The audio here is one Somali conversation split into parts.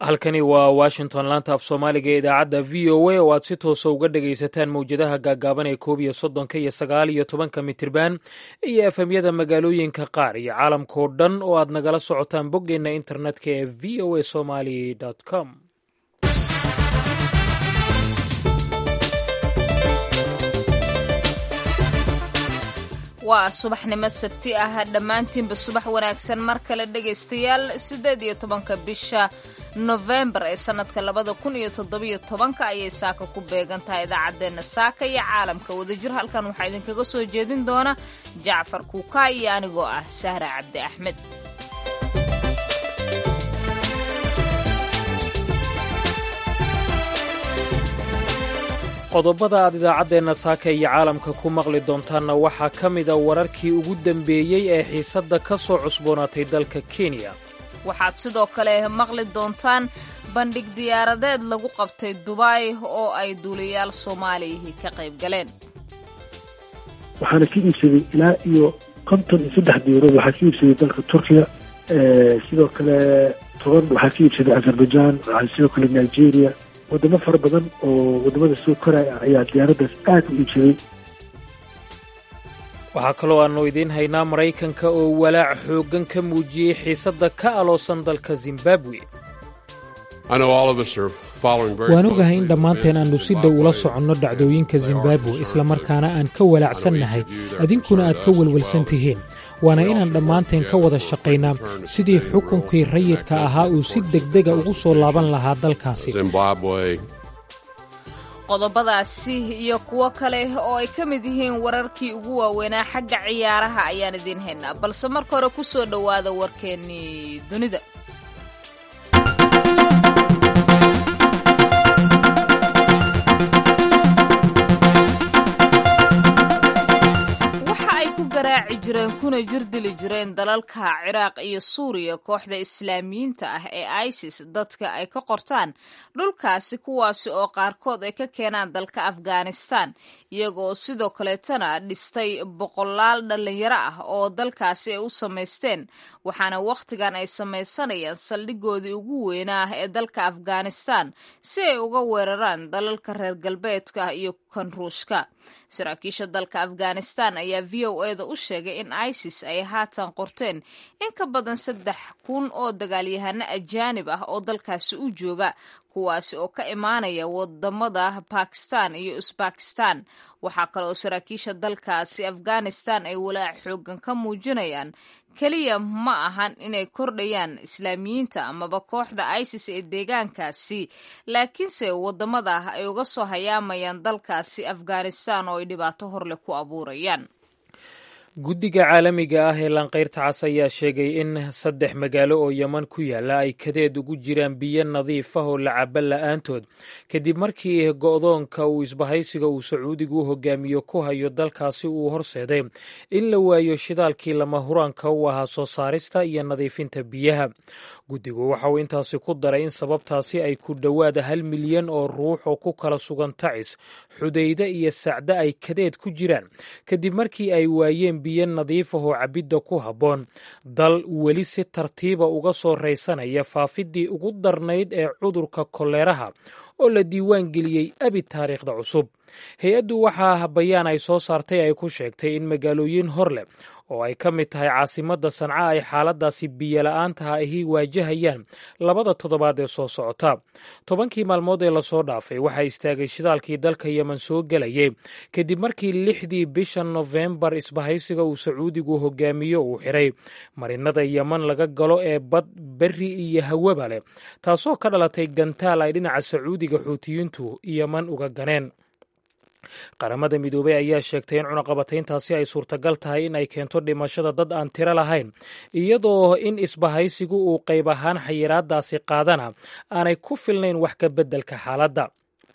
halkani waa washington laanta af soomaaliga ee idaacadda v o a oo aad si toosa uga dhagaysataan mowjadaha gaagaaban ee koob iyo soddonka iyo sagaal iyo tobanka mitirban iyo efemyada magaalooyinka qaar iyo caalamkao dhan oo aad nagala socotaan boggeenna internetka ee v o a somali com waa subaxnimo sabti ah dhammaantiinba subax wanaagsan mar kale dhegaystayaal siddeed iyo tobanka bisha nofembar ee sannadka labada kun iyo toddobiyo tobanka ayay saaka ku beegan tahay idaacaddeenna saaka iyo caalamka wadajir halkan waxaa idinkaga soo jeedin doona jacfar kuukaa iyo anigoo ah sahra cabdi axmed qodobada aad idaacaddeenna saaka iyo caalamka ku maqli doontaanna waxaa ka mida wararkii ugu dambeeyey ee xiisadda ka soo cusboonaatay dalka kenya waxaad sidoo kale maqli doontaan bandhig diyaaradeed lagu qabtay dubai oo ay duuliyayaal soomaaliyahii ka qayb galeen waxaana ka iibsaday ilaa iyo konton iyo saddex diyaarood waxaa ka iibsaday dalka turkiya sidoo kale toban waxaa ka iibsaday azerbaijan sidoo kale nigeria wadamo fara badan oo wadamada soo koraya ayaa diyaaraddaas aad u iibsaday waxaa kaloo aannu idiin haynaa maraykanka oo walaac xooggan ka muujiyey xiisadda ka aloosan dalka zimbabwe waan ogahay in dhammaanteen aannu si dhow ula soconno dhacdooyinka zimbabwe islamarkaana aan ka walaacsannahay adinkuna aad ka welwelsan tihiin waana inaan dhammaanteen ka wada shaqaynaa sidii xukunkii rayidka ahaa uu si degdega ugu soo laaban lahaa dalkaasi qodobadaasi iyo kuwo kale oo ay ka mid yihiin wararkii ugu waaweynaa xagga ciyaaraha ayaan idiin haynaa balse marka hore ku soo dhowaada warkeennii dunida garaaci jireen kuna jirdili jireen dalalka ciraaq iyo suuriya kooxda islaamiyiinta ah ee isis dadka ay ka qortaan dhulkaasi kuwaasi oo qaarkood ay ka keenaan dalka afghanistan iyagoo sidoo kaleetana dhistay boqolaal dhallinyaro ah oo dalkaasi ay u samaysteen waxaana wakhtigan ay samaysanayaan saldhigoodii ugu weynaa ee dalka afghanistan si ay uga weeraraan dalalka reer galbeedka iyo kan ruushka saraakiisha dalka afghanistan ayaa v o eda u sheegay in isis ay haatan qorteen in ka badan saddex kun oo dagaalyahano ajaanib ah oo dalkaasi u jooga kuwaasi oo ka imaanaya wadamada bakistan iyo usbakistan waxaa kale oo saraakiisha dalkaasi afghanistan ay walaac xoogan ka muujinayaan keliya ma ahan inay kordhayaan islaamiyiinta amaba kooxda isis ee deegaankaasi laakiinse wadamada ay uga soo hayaamayaan dalkaasi afghanistan oo ay dhibaato horleh ku abuurayaan guddiga caalamiga ah ee lanqayrta cas ayaa sheegay in saddex magaalo oo yeman ku yaalla ay kadeed ugu jiraan biyo nadiif ah oo la caba la'aantood kadib markii go'doonka uu isbahaysiga uu sacuudigu u hogaamiyo ku hayo dalkaasi uu horseeday in la waayo shidaalkii lama huraanka u ahaa soo saarista iyo nadiifinta biyaha guddigu waxa uu intaasi ku daray in sababtaasi ay ku dhowaada hal milyan oo ruux oo ku kala sugan tacis xudayde iyo sacde ay kadeed ku jiraan kadib markii ay waayeen biyo nadiif ah oo cabidda ku habboon dal weli si tartiiba uga soo raysanaya faafiddii ugu darnayd ee cudurka koleeraha oo la diiwaan geliyey abi taariikhda cusub hay-addu waxaa bayaan ay soo saartay ay ku sheegtay in magaalooyin hor leh oo ay ka mid tahay caasimadda sanca ay xaaladaasi biyola'aantaha ahi waajahayaan labada toddobaad ee soo socota tobankii maalmood ee lasoo dhaafay waxaa istaagay shidaalkii dalka yemen soo gelayay kadib markii lixdii bisha nofembar isbahaysiga uu sacuudigu hogaamiyo uu xiray marinada yemen laga galo ee bad berri iyo hawaba leh taasoo ka dhalatay gantaal ay dhinaca sacuudiga xuutiyiintu yemen uga ganeen qaramada midoobey ayaa sheegtay in cunaqabatayntaasi ay suurtagal tahay in ay keento dhimashada dad aan tiro lahayn iyadoo in isbahaysigu uu qayb ahaan xayiraadaasi qaadana aanay ku filnayn wax ka beddelka xaaladda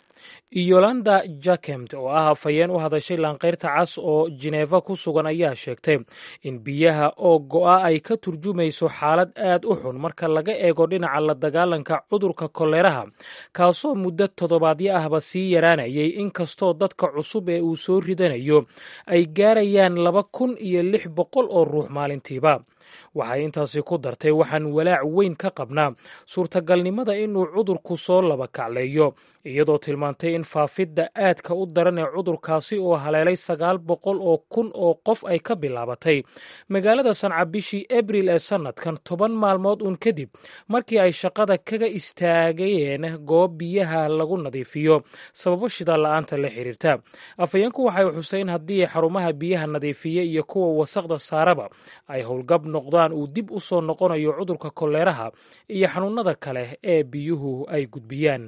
yolanda jakemt oo ah afhayeen u hadashay laanqayrta cas oo jineefa ku sugan ayaa sheegtay in biyaha oo go'a ay ka turjumayso xaalad aad u xun marka laga eego dhinaca la dagaalanka cudurka koleeraha kaasoo muddo toddobaadyo ahba sii yaraanayay inkastoo dadka cusub ee uu soo ridanayo ay gaarayaan laba kun iyo lix boqol oo ruux maalintiiba waxay intaasi ku dartay waxaan walaac weyn ka qabnaa suurtagalnimada inuu cudurku soo laba kacleeyo iyadoo tilmaantay in faafidda aadka u daran ee cudurkaasi oo haleelay sagaal boqol oo kun oo qof ay ka bilaabatay magaalada sanca bishii abril ee sannadkan toban maalmood uun kadib markii ay shaqada kaga istaagayeen goob biyaha lagu nadiifiyo sababo shidaal la-aanta la xiriirta afhayeenku waxay xusay in haddii xarumaha biyaha nadiifiya iyo kuwa wasaqda saaraba ay howlgab noqdaan uu dib u soo noqonayo cudurka koleeraha iyo xanuunada kale ee biyuhu ay gudbiyaan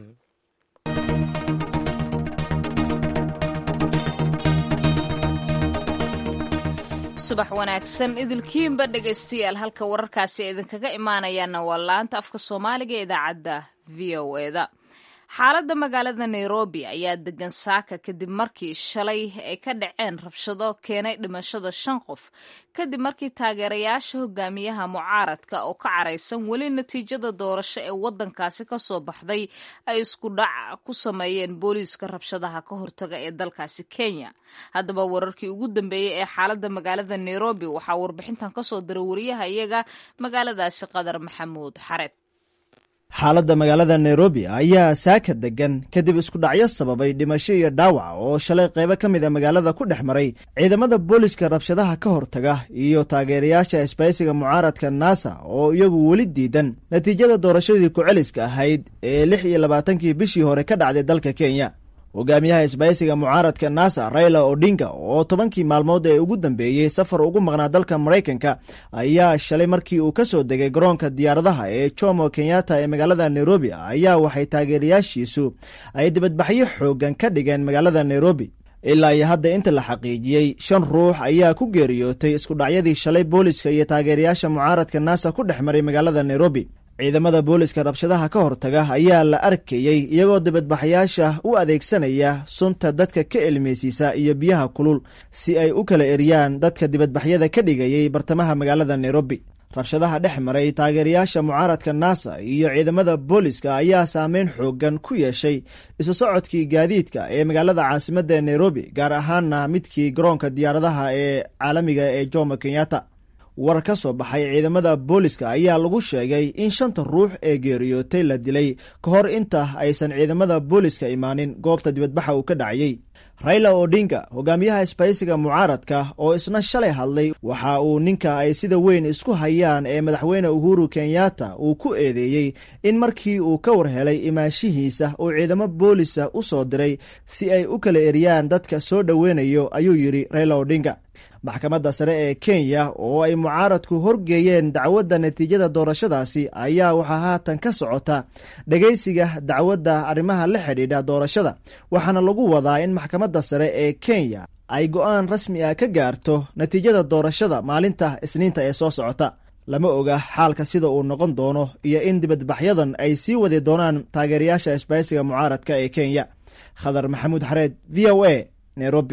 subax wanaagsan idilkiinba dhegaystayaal halka wararkaasi idinkaga imaanayaana waa laanta afka soomaaliga ee idaacadda v o eda xaaladda magaalada nairobi ayaa degan saaka kadib markii shalay ay ka dhaceen rabshado keenay dhimashada shan qof kadib markii taageerayaasha hogaamiyaha mucaaradka oo ka caraysan weli natiijada doorasho ee wadankaasi ka soo baxday ay isku dhac ku sameeyeen booliiska rabshadaha ka hortaga ee dalkaasi kenya haddaba wararkii ugu dambeeyey ee xaaladda magaalada nairobi waxaa warbixintan kasoo diray wariyaha iyaga magaaladaasi qadar maxamuud xared xaaladda magaalada nairobi ayaa saaka degan kadib iskudhacyo sababay dhimasho iyo dhaawac oo shalay qaybo ka mid a magaalada ku dhex maray ciidamada booliska rabshadaha ka hortaga iyo taageerayaasha isbaysiga mucaaradka naasa oo iyagu weli diidan natiijada doorashadii ku-celiska ahayd ee lix iyo labaatankii bishii hore ka dhacday dalka kenya hogaamiyaha isbaysiga mucaaradka nasa raila odinga oo tobankii maalmood ee ugu dambeeyey safar ugu maqnaa dalka maraykanka ayaa shalay markii uu ka soo degay garoonka diyaaradaha ee jomo kenyatta ee magaalada nairobi ayaa waxay taageerayaashiisu ay dibadbaxyo xoogan ka dhigeen magaalada nairobi ilaa iyo hadda inta la xaqiijiyey shan ruux ayaa ku geeriyootay iskudhacyadii shalay booliska iyo taageerayaasha mucaaradka nasa ku dhex maray magaalada nairobi ciidamada booliska rabshadaha ka hortaga ayaa la arkayey iyagoo dibadbaxayaasha u adeegsanaya sunta dadka ka elmeysiisa iyo biyaha kulul si ay u kala eriyaan dadka dibadbaxyada ka dhigayay bartamaha magaalada nairobi rabshadaha dhex maray taageerayaasha mucaaradka nasa iyo ciidamada booliska ayaa saameyn xoogan ku yeeshay isu socodkii gaadiidka ee magaalada caasimadda ee nairobi gaar ahaana midkii garoonka diyaaradaha ee caalamiga ee jomo kenyatta war ka soo baxay ciidamada booliska ayaa lagu sheegay in shanta ruux ee geeriyootay la dilay ka hor inta aysan ciidamada booliska imaanin goobta dibadbaxa uu ka dhacayey raila odinga hogaamiyaha isbaysiga mucaaradka oo isna shalay hadlay waxa uu ninka ay sida weyn isku hayaan ee madaxweyne uhuru kenyatta uu ku eedeeyey in markii uu ka war helay imaanshihiisa uu ciidamo boolisa u soo diray si ay u kala eriyaan dadka soo dhoweynayo ayuu yidhi raila odinga maxkamadda sare ee kenya oo ay mucaaradku horgeeyeen dacwadda natiijada doorashadaasi ayaa waxaa haatan ka socota dhegaysiga dacwadda arrimaha la xidhiidha doorashada waxaana lagu wadaa in maxkamadda sare ee kenya ay go'aan rasmi ah ka gaarto natiijada doorashada maalinta isniinta ee soo socota lama oga xaalka sida uu noqon doono iyo in dibadbaxyadan ay sii wadi doonaan taageerayaasha isbaysiga mucaaradka ee kenya khadar maxamuud xareed v o a nairobi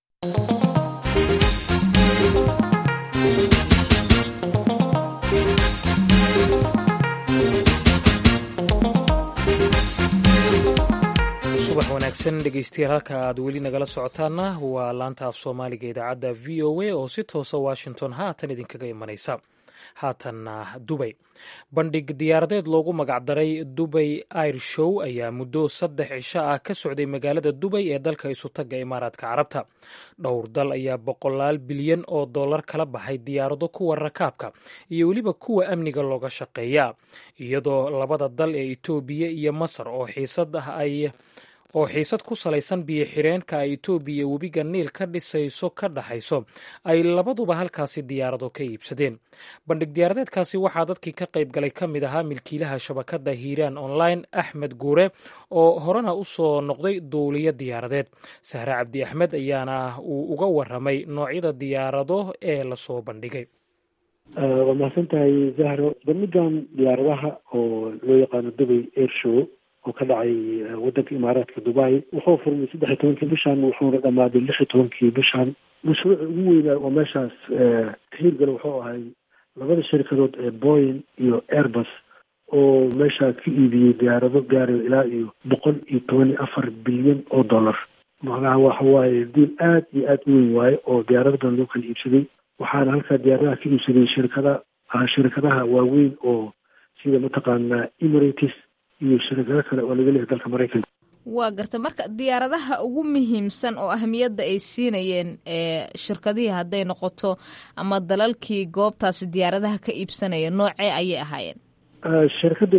subax wanaagsan dhegeystayaal halka aad weli nagala socotaana waa laanta af soomaaliga idaacadda v o a oo si toosa washington haatan idinkaga imanaysa haatanna dubay bandhig diyaaradeed loogu magacdaray dubay air show ayaa muddo saddex cisho ah ka socday magaalada dubay ee dalka isutagga imaaraadka carabta dhowr dal ayaa boqolaal bilyan oo dollar kala baxay diyaarado kuwa rakaabka iyo weliba kuwa amniga looga shaqeeya iyadoo labada dal ee itoobiya iyo masar oo xiisad ah ay oo xiisad ku salaysan biyo xireenka ay itoobiya webiga niil ka dhisayso ka dhaxayso ay labaduba halkaasi diyaarado ka iibsadeen bandhig diyaaradeedkaasi waxaa dadkii ka qayb galay ka mid ahaa milkiilaha shabakadda hiiraan online axmed guure oo horena u soo noqday duuliyo diyaaradeed sahre cabdi axmed ayaana uu uga waramay noocyada diyaarado ee lasoo bandhigay waa mahadsan tahay zahro bandhigan diyaaradaha oo loo yaqaano dubay air show oo ka dhacay wadanka imaaraadka dubai wuxuu furmay saddex iyo tobankii bishan wuxuuna dhamaaday lix iyo tobankii bishan mashruuca ugu weynaa oo meeshaas kahiirgala wuxuu ahay labada shirkadood ee boyin iyo airbus oo meeshaa ka iibiyey diyaarado gaarayo ilaa iyo boqol iyo toban iyo afar bilyan oo dollar macnaha waxa waaye diil aad iyo aad u weyn waaye oo diyaarado badan loo kala iibsaday waxaana halkaa diyaaradaha ka iibsaday shirkada shirkadaha waaweyn oo sida mataqaanaa emirates iyo shirkado kale oo laga leeyahay dalka maraykanka waa garta marka diyaaradaha ugu muhiimsan oo ahmiyadda ay siinayeen shirkadihii hadday noqoto ama dalalkii goobtaasi diyaaradaha ka iibsanaya noocee ayay ahaayeen shirkadda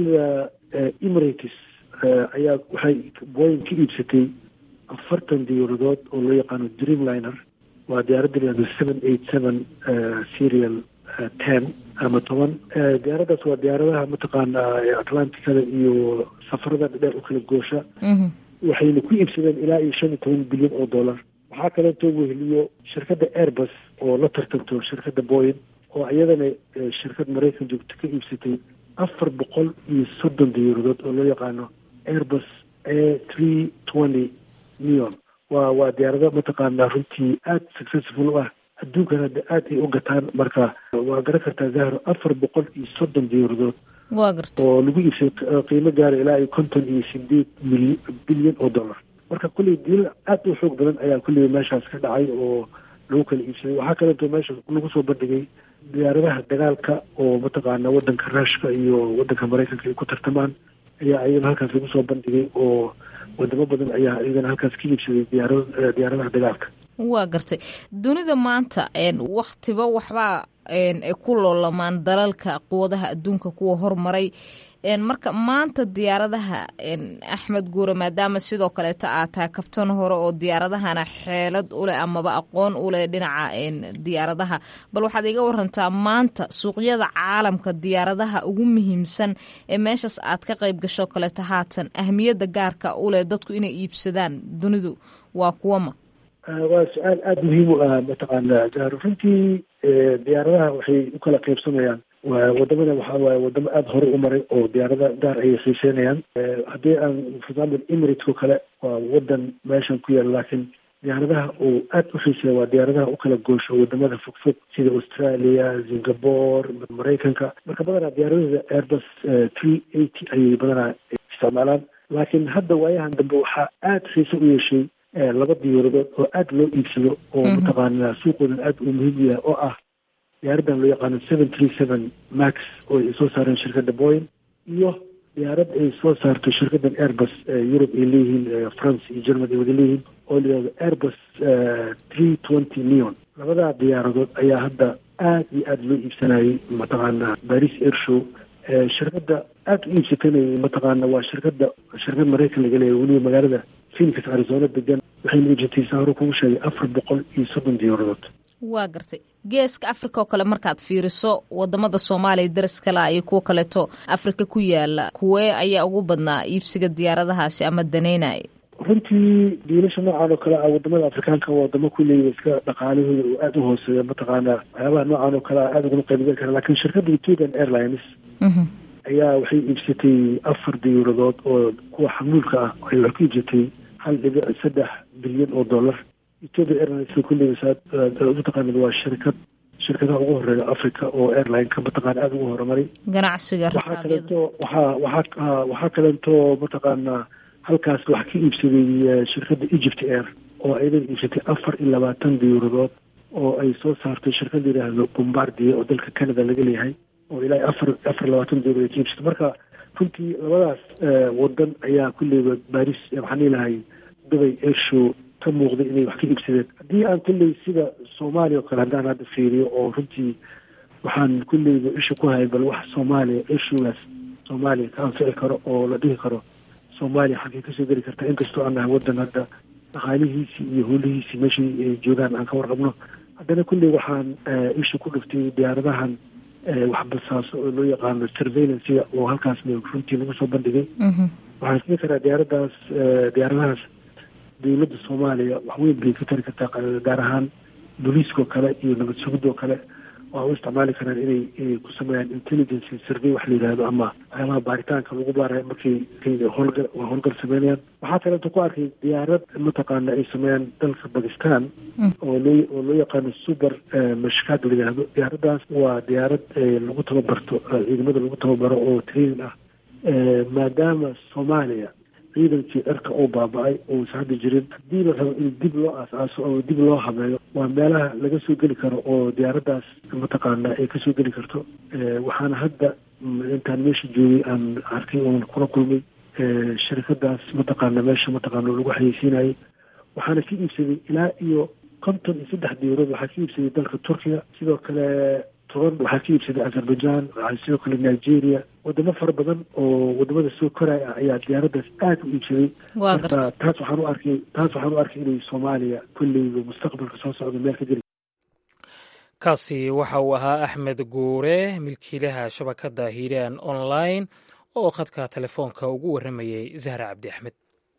emirates ayaa waxay boyin ka iibsatay afartan diyaaradood oo loo yaqaano dreamliner waa diyaaradda layihahdo seven eight seven serial ten ama toban diyaaraddaas waa diyaaradaha mataqaanaa atlanticada iyo safarada dhadheer u kala goosha waxayna ku iibsadeen ilaa iyo shan iyo toban bilyan oo dollar waxaa kaleeto weheliyo shirkadda airbus oo la tartanto shirkadda boyin oo iyadana shirkad maraykan joogto ka iibsatay afar boqol iyo soddon diyaaradood oo loo yaqaano airbus a three twenty neon waa waa diyaarado mataqaanaa runtii aada successful u ah adduunkan hadda aada ay u gataan marka waa garan kartaa zahro afar boqol iyo soddon diyaaradood waa garta oo lagu iibsay qiimo gaara ilaa iyo konton iyo sideed mil bilyan oo dollar marka kulley diilal aada u xoog badan ayaa kulley meeshaas ka dhacay oo lagu kala iibsaday waxaa kaleeto meesha lagu soo bandhigay diyaaradaha dagaalka oo mataqaana waddanka ruushka iyo waddanka maraykanka ay ku tartamaan ayaa iyadana halkaas lagu soo bandhigay oo wadamo badan ayaa iyagana halkaas ka iibsaday diyaara diyaaradaha dagaalka waa gartay dunida maanta waktiba waxbaa ay ku loolamaan dalalka quwadaha adduunka kuwa hormaray marka maanta diyaaradaha axmed guure maadaama sidoo kaleeta aad tahay kabtan hore oo diyaaradahana xeelad uleh amaba aqoon uleh dhinaca diyaaradaha bal waxaad iga warantaa maanta suuqyada caalamka diyaaradaha ugu muhiimsan ee meeshaas aad ka qayb gasho kaleeta haatan ahmiyadda gaarka uleh dadku inay iibsadaan dunidu waa kuwama waa su-aal aada muhiim u ah mataqaana zahro runtii diyaaradaha waxay u kala qaybsamayaan wadamada waxaa waaye wadamo aada hore u maray oo diyaarada gaar ayay xiiseynayaan haddii aan for example emirates oo kale waa wadan meeshan ku yaala laakiin diyaaradaha uu aada u xiiseeya waa diyaaradaha u kala goosho wadamada fogfog sida australia singapore maraykanka marka badanaa diyaaradooda airbus three eighty ayay badanaa isticmaalaan laakiin hadda waayahan dambe waxaa aada xiise u yeeshay laba diyaaradood oo aada loo iibsado oo mataqaanaa suuqoodan aada uu muhiim u yahay oo ah diyaaraddan loo yaqaano seven three seven max oo ay soo saareen shirkadda boyin iyo diyaarad ay soo saarto shirkaddan airbus yurub ay leeyihiin france iyo germany ay wada leeyihiin oo la yihahdo airbus three twenty neon labadaa diyaaradood ayaa hadda aada iyo aada loo iibsanayay mataqaanaa paris air show shirkadda aada u iibsatanay mataqaana waa shirkadda shirkad maraykan laga leeyahay weliba magaalada phoenix arizona degan waxayna iibsatay saaro kugu sheegay afar boqol iyo soddon diyaaradood waa gartay geeska africa oo kale markaad fiiriso wadamada soomaaliya daras kalea iyo kuwo kaleeto afrika ku yaala kuwee ayaa ugu badnaa iibsiga diyaaradahaasi ama daneynaya runtii diilasha noocan oo kale ah wadamada afrikaanka waa wadamo kuleeya iska dhaqaalahooda oo aada u hooseeya mataqaanaa waxyaabaha noocan oo kale ah aada uguma qaybgal kara lakin shirkadda ethiopian airlines ayaa waxay iibsatay afar diyaaradood oo kuwa xamuulka ah ay wax ku iibsatay hal dhibic saddex bilyan oo dollar ethiopia airlines kulleyba saad mataqaanad waa shirkad shirkadaha ugu horeeya africa oo airline-ka mataqaana aada ugu horumaray ganacsiga waxaa kaleeto waxaa waxaa waxaa kaleeto mataqaanaa halkaas wax ka iibsaday shirkadda egypt air oo ayadana iibsatay afar iyo labaatan diyaaradood oo ay soo saartay shirkad yidhaahdo bombardier oo dalka canada laga leeyahay oo ilaa afar afar labaatan diyaaradood ka iibsatay marka runtii labadaas wadan ayaa kulleyba baris waxaan dhihilahay dubay airshow ka muuqday inay wax ka iibsadeen haddii aan kulley sida soomaaliya oo kale haddaan hadda fiiriyo oo runtii waxaan kulleyba isha ku hayay bal wax soomaaliya airshowgaas soomaaliya ka anfici karo oo la dhihi karo soomaaliya xaggay kasoo geli kartaa inkastoo aan nahay wadan hadda dhaqaalihiisii iyo howlihiisii meeshay ay joogaan aan ka warqabno haddana kulley waxaan isha ku dhiftay diyaaradahan waxbasaaso oo loo yaqaano surveillancega oo halkaas runtii lagu soo bandhigay waxaan isdhihi karaa diyaaraddaas diyaaradahaas dowladda soomaaliya wax weyn bay ka tari kartaa gaar ahaan booliiskao kale iyo nabad sugidoo kale waa u isticmaali karaan inay ku sameeyaan intelligence survey wax la yidhahdo ama waxyaabaha baaritaanka lagu baarayo markay howlgal howlgal sameynayaan waxaa kaleeto ku arkay diyaarad mataqaana ay sameeyaan dalka bakistan oo loo oo loo yaqaano super mashkaad la yidhahdo diyaaraddaas waa diyaarad lagu tababarto ciidamada lagu tababaro oo training ah maadaama soomaaliya ciidankii cirka uu baaba-ay uusa hadda jirin haddii la rabo in dib loo aas-aaso oo dib loo habeeyo waa meelaha laga soo geli karo oo diyaaraddaas mataqaana ay kasoo geli karto waxaana hadda intaan meesha joogay aan arkay oon kula kulmay sharikadaas mataqaana meesha mataqaana lagu xayeysiinayay waxaana ka iibsaday ilaa iyo konton iyo saddex diyaarood waxaa ka iibsaday dalka turkiya sidoo kale toban waxaa ka iibsaday azerbaijan sidoo kale nigeria wadamo fara badan oo wadamada soo koraya ah ayaa diyaaraddaas aada u iibsaday marka taas waxaan u arkay taas waxaan u arkay inay soomaaliya kolleyba mustaqbalka soo socda meel ka jeli kaasi waxa uu ahaa axmed guure milkiilaha shabakadda hiiraan online oo khadka telefoonka ugu warramayey zahra cabdi axmed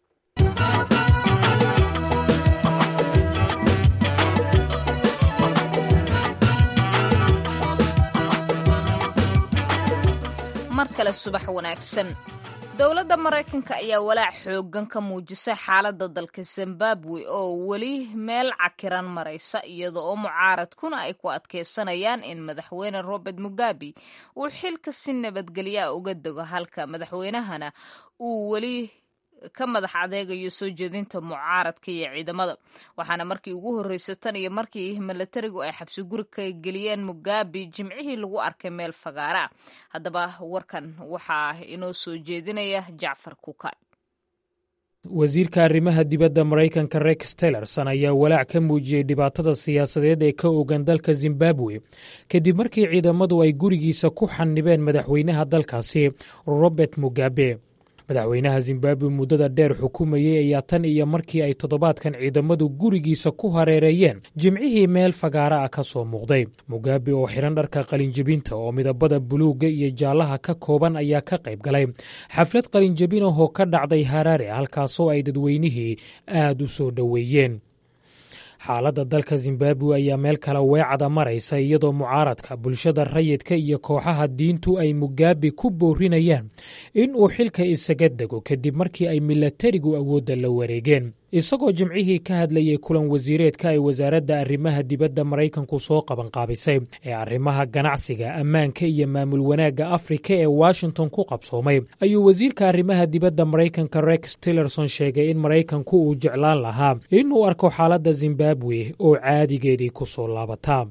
mar kale subax wanaagsan dowladda maraykanka ayaa walaac xooggan ka muujisay xaaladda dalka zimbabwe oo weli meel cakiran maraysa iyada oo mucaaradkuna ay ku adkaysanayaan in madaxweyne robert mugabe uu xilka si nabadgelya uga dego halka madaxweynahana uu weli ka madax adeegayo soo jeedinta mucaaradka iyo ciidamada waxaana markii ugu horreysay tan iyo markii milatarigu ay xabsi guri ka geliyeen mugabe jimcihii lagu arkay meel fagaara haddaba warkan waxaa inoo soo jeedinaya jacfar kuka wasiirka arrimaha dibadda maraykanka rex tillerson ayaa walaac ka muujiyey dhibaatada siyaasadeed ee ka ogan dalka zimbabwe kadib markii ciidamadu ay gurigiisa ku xanibeen madaxweynaha dalkaasi robert mugabe madaxweynaha zimbabwe muddada dheer xukumayey ayaa tan iyo markii ay toddobaadkan ciidamadu gurigiisa ku hareereeyeen jimcihii meel fagaara ah ka soo muuqday mugabe oo xidhan dharka qalinjebinta oo midabada buluugga iyo jaallaha ka kooban ayaa ka qayb galay xaflad qalinjebin ahoo ka dhacday haraare halkaasoo ay dadweynihii aad u soo dhoweeyeen xaaladda dalka zimbabwe ayaa meel kale weecada maraysa iyadoo mucaaradka bulshada rayidka iyo kooxaha diintu ay mugabe ku boorinayaan in uu xilka isaga dego kadib markii ay milatarigu awoodda la wareegeen isagoo jimcihii ka hadlayay kulan wasiireedka ay wasaaradda arrimaha dibadda maraykanku soo qabanqaabisay ee arrimaha ganacsiga ammaanka iyo maamul wanaagga afrika ee washington ku qabsoomay ayuu wasiirka arrimaha dibadda maraykanka rex tillerson sheegay in maraykanku uu jeclaan lahaa inuu arko xaaladda zimbabwe oo caadigeedii ku soo laabataa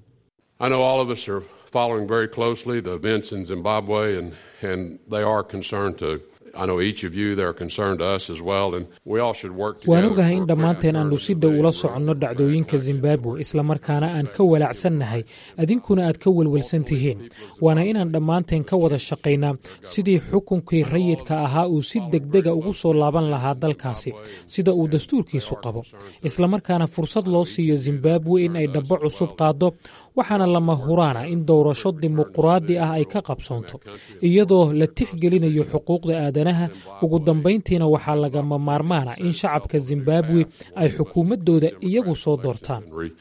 waan ogahay in dhammaanteen aannu si dhow ula soconno dhacdooyinka zimbabwe islamarkaana aan ka walaacsannahay adinkuna aad ka welwelsan tihiin waana inaan dhammaanteen ka wada shaqaynaa sidii xukunkii rayidka ahaa uu si degdega ugu soo laaban lahaa dalkaasi sida uu dastuurkiisu qabo islamarkaana fursad loo siiyo zimbabwe in ay dhabbo cusub qaaddo waxaana lama huraana in doorasho dimuquraadi ah ay ka qabsoonto iyadoo la tixgelinayo xuquuqda aadanaha ugu dambayntiina waxaa lagama maarmaana in shacabka zimbabwe ay xukuumaddooda iyagu soo doortaan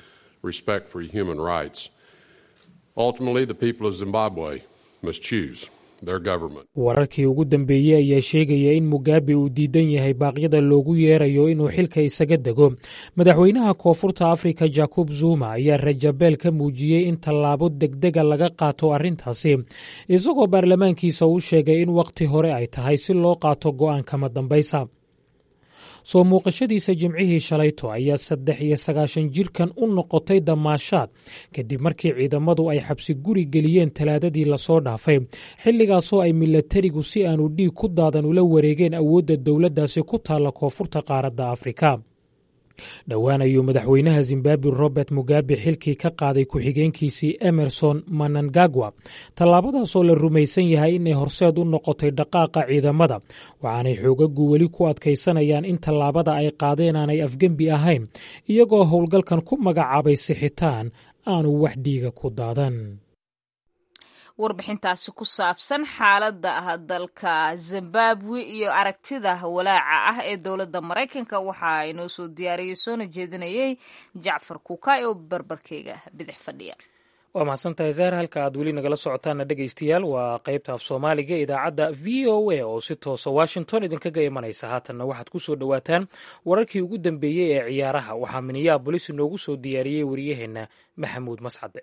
wararkii ugu dambeeyey ayaa sheegaya in mugabe uu diidan yahay baaqyada loogu yeerayo inuu xilka isaga dego madaxweynaha koonfurta afrika jacob zuma ayaa rajabeel ka muujiyey in tallaabo degdega laga qaato arrintaasi isagoo baarlamaankiisa u sheegay in wakhti hore ay tahay si loo qaato go'aan kama dambaysa soo muuqashadiisa jimcihii shalayto ayaa saddex iyo sagaashan jirkan u noqotay damaashaad kadib markii ciidamadu ay xabsi guri geliyeen talaadadii lasoo dhaafay xilligaasoo ay milatarigu si aanu dhiig ku daadan ula wareegeen awoodda dowladdaasi ku taalla koonfurta qaaradda afrika dhowaan ayuu madaxweynaha zimbabwe robert mugabe xilkii ka qaaday ku-xigeenkiisii emerson manangagwa tallaabadaasoo la rumaysan yahay inay horseed u noqotay dhaqaaqa ciidamada waxaanay xoogagu weli ku adkaysanayaan in tallaabada ay qaadeen aanay afgembi ahayn iyagoo howlgalkan ku magacaabay sixitaan aanu wax dhiiga ku daadan warbixintaasi ku saabsan xaaladda dalka zimbabwe iyo aragtida walaaca ah ee dowladda maraykanka waxaa inoo soo diyaariyey soona jeedinayay jacfar kuukay oo barbarkeyga bidix fadhiya waa mahadsantahay zahar halka aad weli nagala socotaana dhegaystayaal waa qaybta af soomaaliga idaacadda v o a oo si toosa washington idinkaga imanaysa haatanna waxaad ku soo dhowaataan wararkii ugu dambeeyey ee ciyaaraha waxaa minneabolis inoogu soo diyaariyey wariyaheenna maxamuud mascade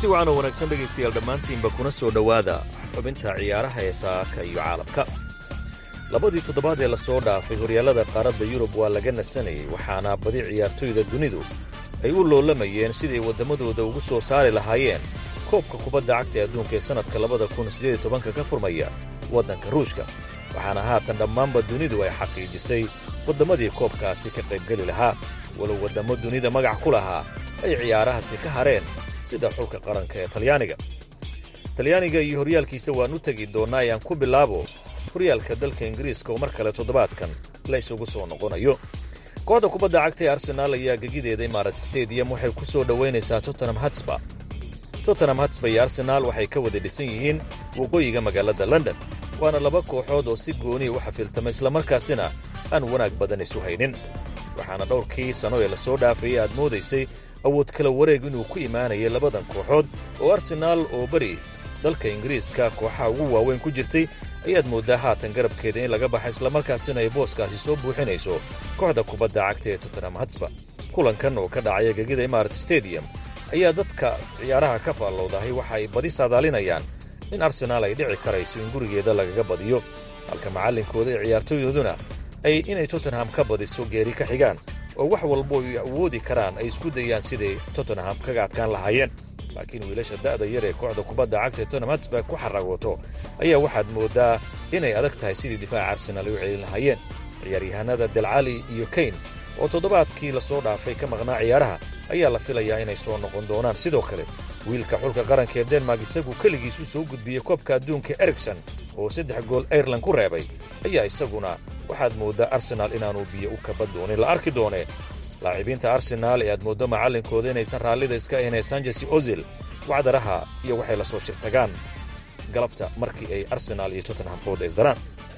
kulanti wacan oo wanaagsan dhegaystayaal dhammaantiinba kuna soo dhowaada xubinta ciyaaraha ee saaka iyo caalamka labadii toddobaad ee lasoo dhaafay horyaallada qaaradda yurub waa laga nasanayay waxaana badi ciyaartoyda dunidu ay u loolamayeen siday waddamadooda ugu soo saari lahaayeen koobka kubadda cagta ee adduunka ee sannadka labada kun siddeed iyo tobanka ka furmaya waddanka ruushka waxaana haatan dhammaanba dunidu ay xaqiijisay waddamadii koobkaasi ka qaybgeli lahaa walow waddammo dunida magac ku lahaa ay ciyaarahaasi ka hareen sida xulka qaranka ee talyaaniga talyaaniga iyo horyaalkiisa waan u tegi doonnaa ayaan ku bilaabo horyaalka dalka ingiriiska oo mar kale toddobaadkan la ysugu soo noqonayo kooxda kubadda cagta ee arsenaal ayaa gegideeda imarat stadium waxay ku soo dhowaynaysaa tottenham hatsba tottenham hatsba iyo arsenaal waxay ka wada dhisan yihiin waqooyiga magaalada london waana laba kooxood oo si gooniya u xafiltama islamarkaasina aan wanaag badan isu haynin waxaana dhowrkii sanno ee lasoo dhaafayay aad moodaysay awood kala wareeg inuu ku imaanayay labadan kooxood oo arsenaal oo beri dalka ingiriiska kooxaha ugu waaweyn ku jirtay ayaad mooddaa haatan garabkeeda in laga baxa islamarkaasina ay booskaasi soo buuxinayso kooxda kubadda cagta ee tottenham hatsba kulankan oo ka dhacaya gegida imarat stadium ayaa dadka ciyaaraha ka faallowdahay waxa ay badi saadaalinayaan in arsenaal ay dhici karayso in gurigeeda lagaga badiyo halka macallinkooda ee ciyaartooyduna ay inay tottenham ka badiso geeri ka xigaan oo wax walbo ay awoodi karaan ay isku dayaan siday tottenham kaga adkaan lahaayeen laakiin wiilasha da'da yar ee kooxda kubadda cagta ee tottenham hatsburg ku xaragooto ayaa waxaad mooddaa inay adag tahay sidii difaaca arsenaal ay u celin lahaayeen ciyaaryahanada delcali iyo kayn oo toddobaadkii la soo dhaafay ka maqnaa ciyaaraha ayaa la filayaa inay soo noqon doonaan sidoo kale wiilka xulka qaranka ee denmark isagu keligiis u soo gudbiyey koobka adduunka erigson oo saddex gool airelan ku reebay ayaa isaguna waxaad mooddaa arsenaal inaanuu biyo u kaba doonin la arki doonee laacibiinta arsenaal ee aad mooddo macallinkooda inaysan raallida iska ahayn ee sanjesi ozil wacdaraha iyo waxay la soo shirtagaan galabta markii ay arsenaal iyo tottenham fooda isdaraan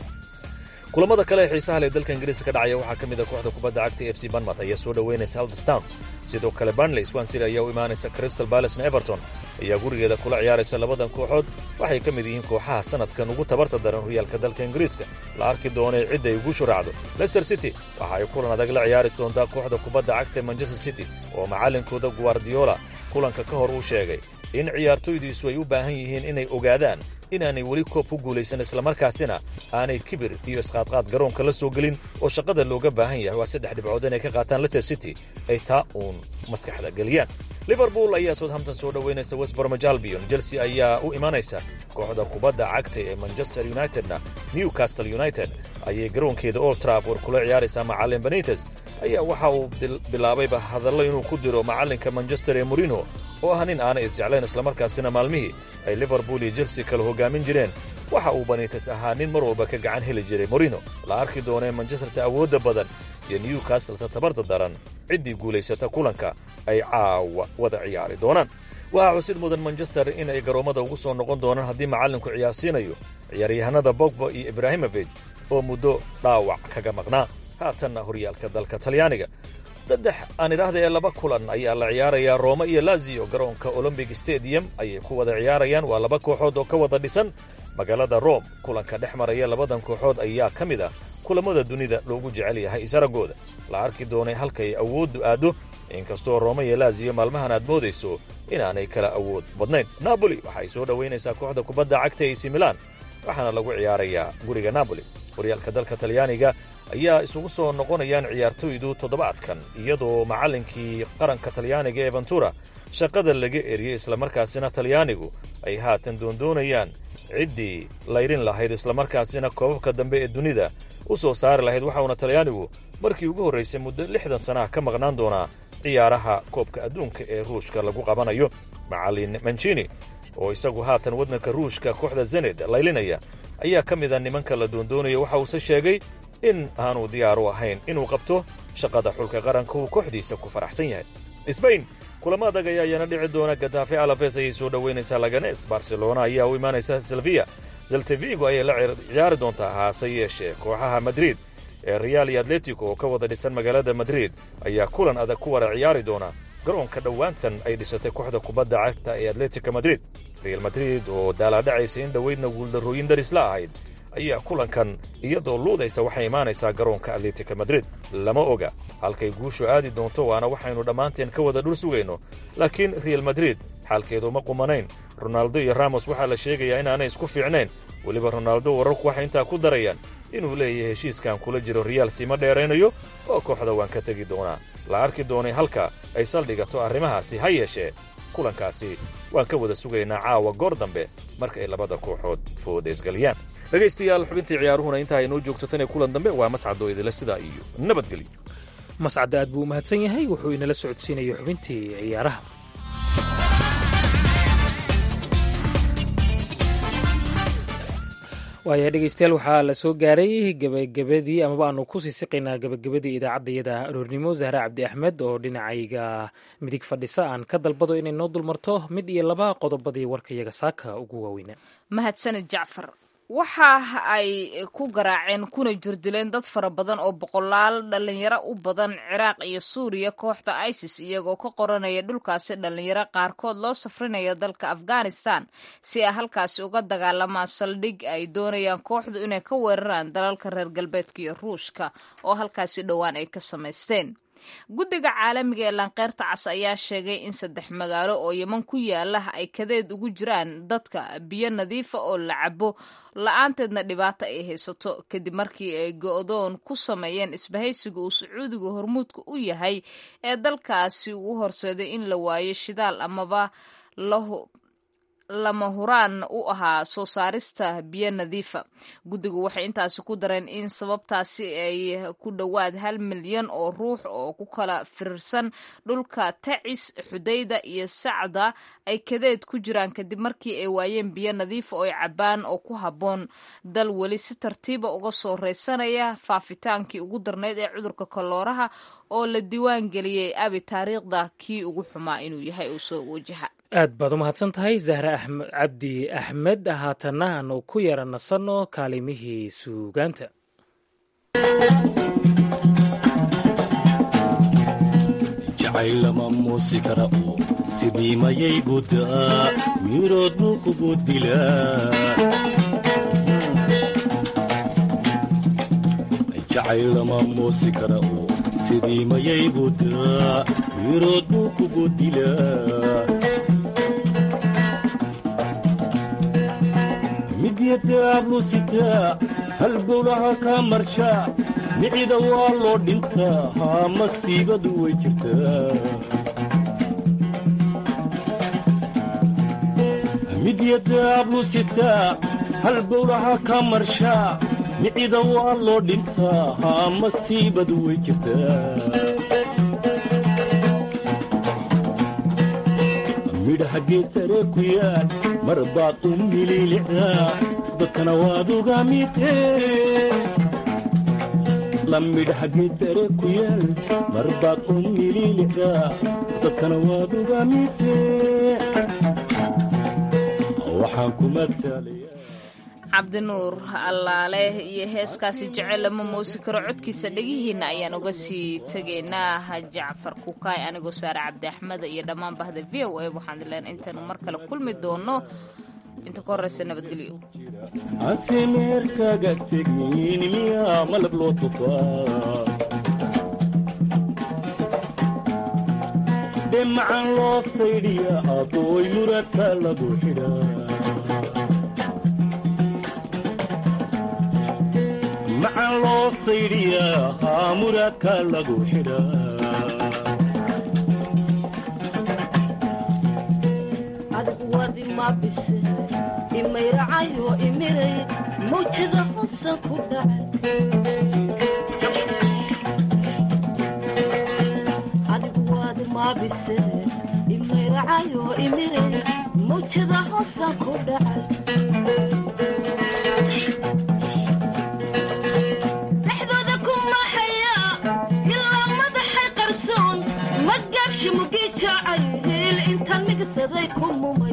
kulamada kale ee xiisaha leh dalka ingiriiska ka dhacaya waxaa ka mid a kooxda kubadda cagta f c banmouth ayaa soo dhoweynaysa haldestown sidoo kale barnley swansea ayaa u imaanaysa crystal balacna everton ayaa gurigeeda kula ciyaaraysa labadan kooxood waxay ka mid yihiin kooxaha sannadkan ugu tabarta daran horyaalka dalka ingiriiska la arki doonay cidda ay ugu shuraacdo leicester city waxa ay kulan adag la ciyaari doontaa kooxda kubadda cagta ee manchester city oo macallinkooda guardiola kulanka ka hor uu sheegay in ciyaartoydiisu ay u baahan yihiin inay ogaadaan inaanay weli koob ku guulaysan islamarkaasina aanay kibir iyo isqaadqaad garoonka la soo gelin oo shaqada looga baahan yahay waa saddex dhibcood inay ka qaataan leicester city ay taa uun maskaxda geliyaan liverpool ayaa southampton soo dhowaynaysa westbormage albion chelsea ayaa u imanaysa kooxda kubadda cagta ee manchester unitedna newcastle united ayay garoonkeeda old trafford kula ciyaaraysaa macallin benites ayaa waxa uu bilaabayba hadallo inuu ku diro macallinka manchester ee morino oo ah nin aanay isjeclayn islamarkaasina maalmihii ay liverpool iyo chelsea kala hoggaamin jireen waxa uu banites ahaa nin mar walba ka gacan heli jiray morino la arki doonee manchesterta awoodda badan iyo newcastleta tabarta daran ciddii guulaysata kulanka ay caawa wada ciyaari doonaan waxaa xusid mudan manchester in ay garoommada ugu soo noqon doonaan haddii macallinku ciyaarsiinayo ciyaaryahanada bogba iyo ibraahimofej oo muddo dhaawac kaga maqnaa haatanna horyaalka dalka talyaaniga saddex aan idhaahda ee laba kulan ayaa la ciyaarayaa rooma iyo laziyo garoonka olombic stadium ayay ku wada ciyaarayaan waa laba kooxood oo ka wada dhisan magaalada rome kulanka dhex maraya labadan kooxood ayaa ka mid ah kulammada dunida loogu jecel yahay isaragooda la arki doonay halkay awooddu aaddo inkastoo rooma iyo laziyo maalmahan aad moodayso inaanay kala awood badnayn napoli waxay soo dhowaynaysaa kooxda kubadda cagta ac milan waxaana lagu ciyaarayaa guriga napoli horyaalka dalka talyaaniga ayaa isugu soo noqonayaan ciyaartoydu toddobaadkan iyadoo macallinkii qaranka talyaaniga ee ventura shaqada laga eriyey islamarkaasina talyaanigu ay haatan doondoonayaan ciddii layrin lahayd islamarkaasina koobabka dambe ee dunida u soo saari lahayd waxauna talyaanigu markii ugu horraysay muddo lixdan sanaha ka maqnaan doonaa ciyaaraha koobka adduunka ee ruushka lagu qabanayo macallin mancini oo isagu haatan waddanka ruushka kooxda zened laylinaya ayaa ka mid a nimanka la doondoonaya waxa uuse sheegay in aanu diyaar u ahayn inuu qabto shaqada xulka qaranka uu kooxdiisa ku faraxsan yahay sbain kulamo adag ayaa iyana dhici doona gatafe alafes ayay soo dhowaynaysaa laganes barcelona ayaa u imaanaysa selviya zeltevigo ayay la ciyaari doontaa haase yeeshee kooxaha madrid ee real iyo atletico oo ka wada dhisan magaalada madrid ayaa kulan adag ku wada ciyaari doona garoonka dhowaantan ay dhisatay kooxda kubadda cagta ee atletica madrid real madrid oo daalaadhacaysa in dhoweydna guuldarrooyin darisla ahayd ayaa kulankan iyadoo luudaysa waxay imaanaysaa garoonka atletica madrid lama oga halkay guushu aadi doonto waana waxaynu dhammaanteen ka wada dhul sugayno laakiin real madrid xaalkeedu ma qumanayn ronaaldo iyo ramos waxaa la sheegayaa inaanay isku fiicnayn weliba ronaaldo wararku waxay intaa ku darayaan inuu leeyahay heshiiskan kula jiro riyaal siima dheeraynayo oo kooxda waan ka tegi doonaa la arki doonay halka ay saldhigato arrimahaasi ha yeeshee kulankaasi waan ka wada sugaynaa caawa goor dambe marka ay labada kooxood fooda isgeliyaan dhegaystayaal xubintii ciyaaruhuna intaa ay noo joogto tan ee kulan dambe waa mascadoo idila sidaa iyo nabadgelyo mascadda aad buu u mahadsan yahay wuxuu inala socodsiinaya xubintii ciyaaraha waaya dhegeystayaal waxaa la soo gaaray gebagabadii amaba aanu kusii siqaynaa gebagabadii idaacaddayada aroornimo zahra cabdi axmed oo dhinacayga midig fadhisa aan ka dalbado inay noo dulmarto mid iyo laba qodobadii warkayaga saaka ugu waaweynaa mahadsanid jacfar waxa ay ku garaaceen kuna jirdileen dad fara badan oo boqolaal dhalinyaro u badan ciraaq iyo suuriya kooxda isis iyagoo ka qoranaya dhulkaasi dhalinyaro qaarkood loo safrinaya dalka afghanistan si ay halkaasi uga dagaalamaan saldhig ay doonayaan kooxdu inay ka weeraraan dalalka reer galbeedka iyo ruushka oo halkaasi dhowaan ay ka samaysteen guddiga caalamiga ee laanqeyrta cas ayaa sheegay in saddex magaalo oo yeman ku yaala ay kadeed ugu jiraan dadka biyo nadiifa oo la cabo la-aanteedna dhibaato ay haysato kadib markii ay go-doon ku sameeyeen isbahaysiga uu sacuudiga hormuudka u yahay ee dalkaasi uu horseeday in la waayo shidaal amaba lama huraan u ahaa soo saarista biyo nadiifa guddigu waxay intaasi ku dareen in sababtaasi ay ku dhowaad hal milyan oo ruux oo ku kala firirsan dhulka tacis xudayda iyo sacda ay kadeed ku jiraan kadib markii ay waayeen biyo nadiifa oo ay cabaan oo ku habboon dal weli si tartiiba uga soo reysanaya faafitaankii ugu darnayd ee cudurka kolooraha oo la diiwaan geliyey abi taariikhda kii ugu xumaa inuu yahay uu soo wajaha aad baad u mahadsan tahay zahre axmed cabdi axmed haatanna aanu ku yara nasanno kaalimihii suugaanta jacaylama muusi kara oo sidii mayay guddaa mirood buu kugu dilaa jacaylama muusi kara oo sidii mayay guddaa mirood buu kugu dilaa midyadaablu sitaa halbowlaha kaa marshaa micida waa loo dhintaa haa masiibadu way jirtaa midyadaablu sitaa halbowlaha kaa marshaa micida waa loo dhintaa haa masiibadu way jirtaa midhaha geed sare ku yaal mar baad u mililicdaa dadkana waad uga midee la midhaha geed sare ku yaal mar baad u mililicdaa dadkana waad uga midee waxaan ku matalayaa cabdinuur allaale iyo heeskaasi jecel lama moosi karo codkiisa dhegihiinna ayaan uga sii tegaynaa jacfar kukaay anigoo saare cabdi axmeda iyo dhammaan bahda v o a waxaan dileen intaanu mar kale kulmi doono inta ka horreysa nabadgelyo asimeerkaga tegin miyaa malab loo tufaa dhemacan loo saydhiya adooy muradka lagu xidhaa macan loo saydhiyaa haa muraadka lagu adigu wadi ma bise imayracayo imiray mawjada hosan ku dhacay adigu wadi ma bise imayracayo imiray mawjada hosan ku dhacay mugii jaacay hiil intaan migsaday ku muma